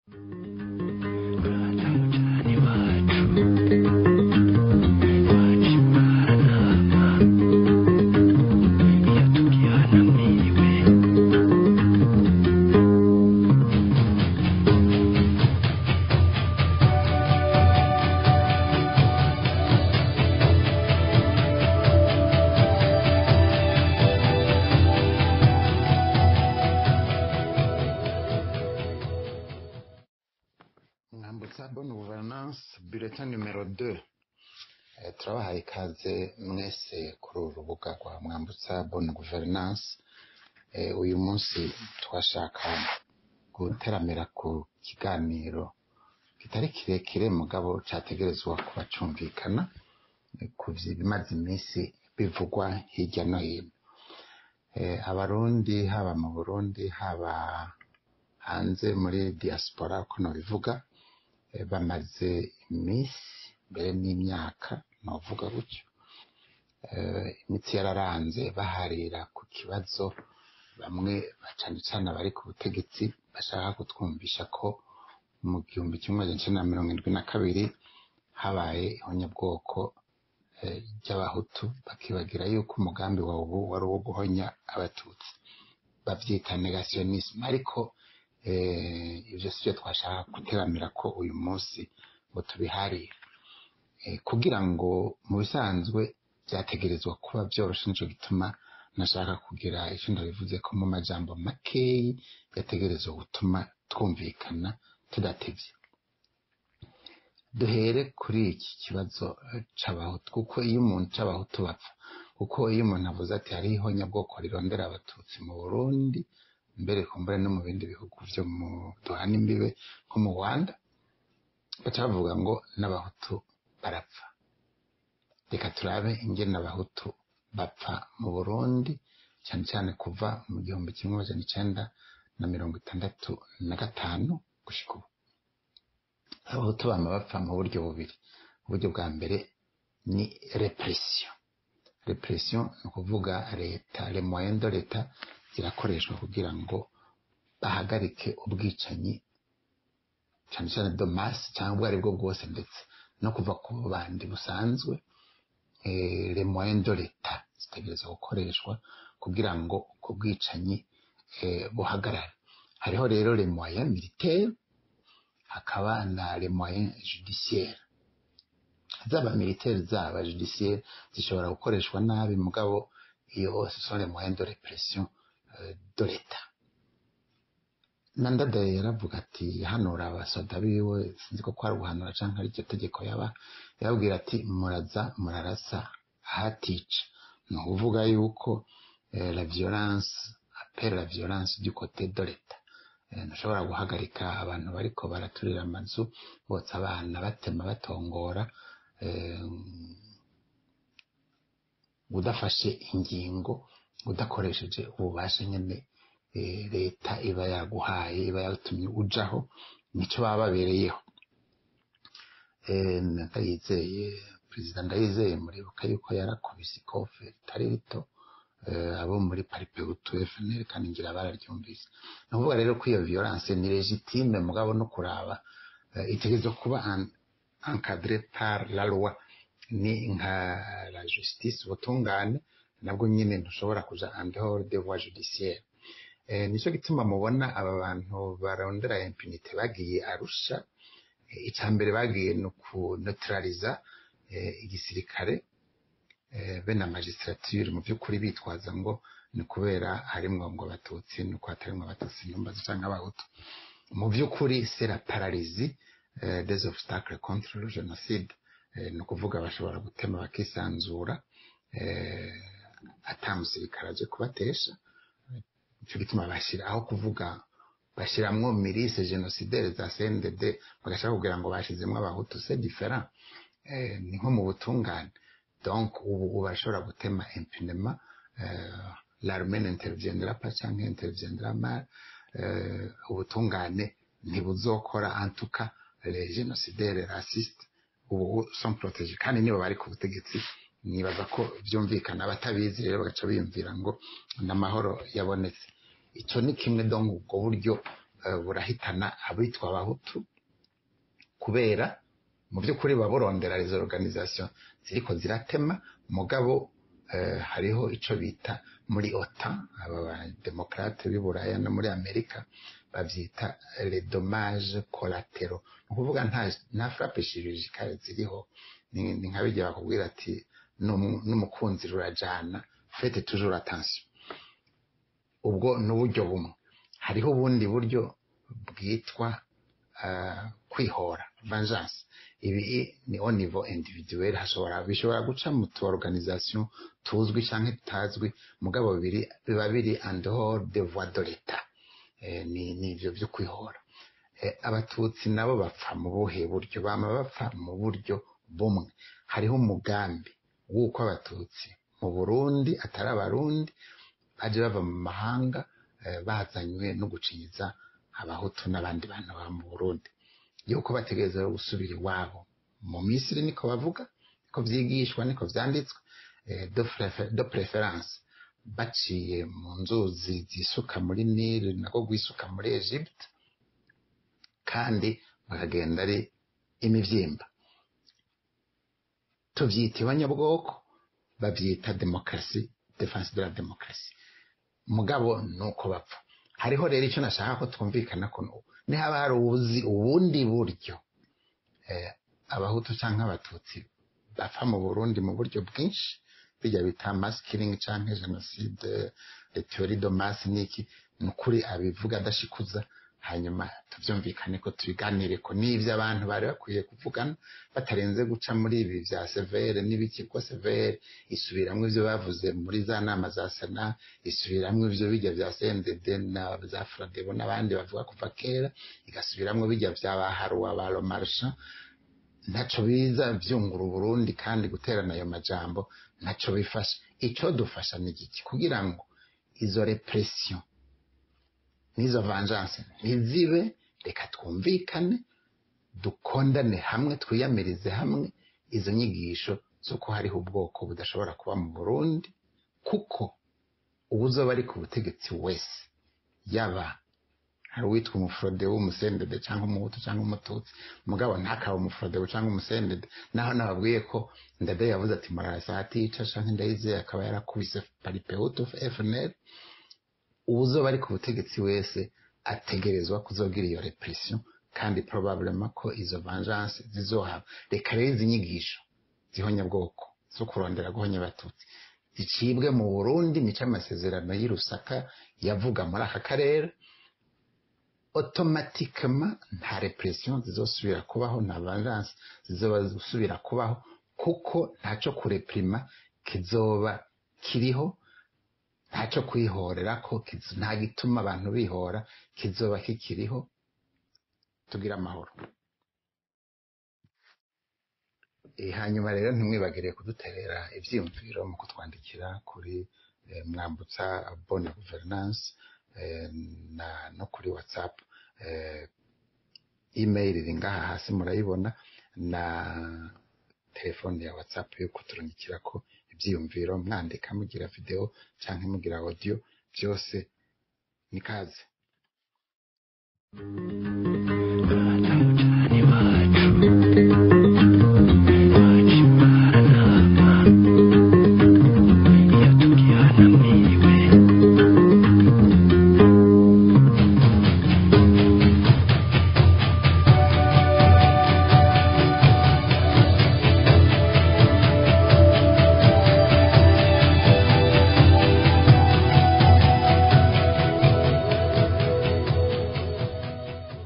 mwambutsa bonne gouvernance bulletin numero 2 Eh, turabahaye ikaze mwese kuri uru rubuga rwa mwambutsa bonne gouvernance Eh, uyu munsi twashaka guteramira ku kiganiro kitari kirekire mugabo categerezwa kuba cumvikana eh, ku bimaze iminsi bivugwa hirya no hino Eh, abarundi haba mu burundi haba hanze muri diaspora uko nobivuga eh, bamaze iminsi mbere n'imyaka novuga gutyo eh, imitsi yararanze baharira ku kibazo bamwe cane cane abari ku butegetsi bashaka kutwumvisha ko mu gihumbi kimwe magana icenda na mirongo indwi na kabiri habaye ihonyabwoko eh, ry'abahutu bakibagira yuko umugambi wa ubu wari uwo guhonya abatutsi bavyita negationisme ariko eh, ivyo sivyo twashaka guteramira ko uyu munsi ngo tubiharire eh, kugira ngo mu bisanzwe vyategerezwa kuba vyoroshe nico gituma nashaka kugira ico ndabivuze ko mu majambo makeyi yategerezwa gutuma twumvikana tudatevye duhere kuri iki kibazo eh, c'abahutu kuko iyo umuntu c'abahutu bapfa kuko iyo umuntu avuze ati hariho ihonyabwoko rirondera abatutsi mu burundi mbere kumbure no mu bindi bihugu vyo mu duhana imbibe nko mu rwanda baca bavuga ngo n'abahutu barapfa reka turabe ingene abahutu bapfa mu burundi cyane cyane kuva mu gihumbi kimwe amajana icenda na mirongo itandatu na gatanu gushika ubu abahutu bama bapfa mu buryo bubiri uburyo bwa mbere ni repression repression ni ukuvuga leta le moyen de leta zirakoreshwa kugira ngo bahagarike ubwicanyi cyane cyane de masse cyangwa ubwo aribwo bwose ndetse no kuva ku bandi busanzwe eh, le moyen de leta zitegereza gukoreshwa kugira ngo ubwo bwicanyi eh, buhagarare hariho rero le moyen militaire hakaba na le moyen judiciaire zaba militaire zaba judiciaire zishobora gukoreshwa nabi mugabo iyo ce sont les moyens de répression euh, de l'État nandadaye yaravuga ati hanura abasoda biwe sinzi ko kwari guhanura canke ari iryo tegeko yaba yababwira ati muraza murarasa ahatica ni ukuvuga yuko eh, la violence appelle la violence du côté de l'État Eh, ntushobora guhagarika abantu bariko baraturira amazu botsa abana batema batongora eh, udafashe ingingo udakoresheje ububasha nyene eh, leta iba yaguhaye iba yatumye ujaho nico baba babereyeho Eh, ndayizeye perezida ndayizeye muribuka yuko yarakubise ikofe ritari rito eh, abo muri paripehutu fnl kandi ngira bararyumvise ni ukuvuga rero ko iyo violence ni legitime mugabo no kuraba eh, itegerezwa kuba en- encadré par la loi ni nka la justice ubutungane nabwo nyine ntushobora kuja en dehors des voies judiciaires eh, nico gituma mubona aba bantu barondera impunite bagiye arusha eh, ica mbere bagiye ni ukuneutraliza eh, igisirikare eh, be na magistrature mu by'ukuri bitwaza ngo ni kubera harimwo ngo abatutsi ni uko hatarimwo abatutsi nyumbazi canke abahutu mu by'ukuri c'est la paralysie eh, des obstacles contre le génocide eh, ni ukuvuga bashobora gutema bakisanzura eh, ata musirikare aje kubatesha nico gituma bashira aho kuvuga bashiramwo mirise genocidaire za CNDD bagashaka kugira ngo bashizemwo abahutu c'est différent eh, ni nko mu butungane donc ubu ubu barashobora gutema impunema euh, l'armée n'interviendra pas canke interviendra mal euh, ubutungane ntibuzokora en tout cas les génocidaires racistes ubu sont protégés kandi nibo bari ku butegetsi nibaza ko vyumvikana abatabizi rero bagaca biyumvira ngo n'amahoro yabonetse ico ni kimwe donc ubwo buryo eh, burahitana abitwa abahutu kubera mu by'ukuri baba burondera izo organisation ziriko ziratema mugabo eh, hariho ico bita muri OTAN aba bademokrate b'i Buraya no muri Amerika bavyita les dommages collatéraux ni ukuvuga nta nta frappe chirurgicale ziriho ni ni nka bijya bakubwira ati "N'umu- n'umukunzi rurajana faites toujours attention ubwo ni uburyo bumwe hariho ubundi buryo bwitwa ah, kwihora vengeance ibi ni au niveau individuel hashobora bishobora guca mu tu organisation tuzwi canke tutazwi mugabo biri biba biri en dehors de voies de l'état eh, ni ni ivyo vyo kwihora eh, abatutsi nabo bapfa mu buhe buryo bama bapfa mu buryo bumwe hariho umugambi w'uko abatutsi mu burundi atari abarundi baje bava mu mahanga eh, bazanywe no gucinyiza abahutu n'abandi bantu baba mu burundi yuko bategereza gusubira iwabo mu misiri niko bavuga niko vyigishwa niko vyanditswe eh, de prefe- de preference baciye mu nzuzi zisuka muri nile nako gwisuka muri egypte kandi bakagenda ari imivyimba tuvyita ibanyabwoko bavyita demokarasi defense de la demokarasi mugabo nuko bapfa hariho rero icyo nashaka ko twumvikana ko nu- nihaba hari ubuzi ubundi buryo eh, abahutu cyangwa abatutsi bapfa mu burundi mu buryo bwinshi bijya bita mass killing cyangwa jenoside le theorie de masse niki ni ukuri abivuga adashikuza hanyuma tubyumvikane ko tubiganire ko n'ibyo abantu bari bakwiye kuvugana batarenze guca muri ibi bya severe n'ibiki ko severe isubiramwo ibyo bavuze muri za nama za sena isubiramwo ibyo bijya bya cndd na za fradebo n'abandi bavuga kuva kera igasubiramwo bijya bya ba haruwa ba romarsha ntaco biza byungura uburundi kandi guterana ayo majambo ntaco bifasha ico dufasha ni igiki kugira ngo izo repression n'izo vengeance ntizibe reka twumvikane dukondane hamwe twiyamirize hamwe izo nyigisho z'uko hariho ubwoko budashobora kuba mu burundi kuko ubuzoba ari ku butegetsi wese yaba hari uwitwa umufurode w'umusendede cyangwa umuhutu cyangwa umututsi mugabo ntakaba umufurode cyangwa umusendede naho nababwiye ko ndade yavuze ati murarasa atica canke ndayizeye akaba yarakubise paripehutu fnl uwuzoba ari ku butegetsi wese ategerezwa kuzogira iyo repression kandi probablement ko izo vengeance zizohaba reka rero izi nyigisho zihonyabwoko zo kurondera guhonya abatutsi zicibwe mu burundi nico amasezerano y'i rusaka yavuga muri aka karere automatiquement nta repression zizosubira kubaho nta vengeance zizoba zisubira kubaho kuko ntaco kureprima kizoba kiriho ntacyo kwihorera ko kiz- nta gituma abantu bihora kizoba kikiriho tugira amahoro Eh, hanyuma rero ntimwibagire kuduterera ivyiyumviro mu kutwandikira kuri eh, mwambutsa bonne gouvernance eh, na no kuri whatsapp eh, email iri ngaha hasi murayibona na telefone ya whatsapp yo kuturungikirako ivyiyumviro mwandika mugira video canke mugira audio byose ni kaze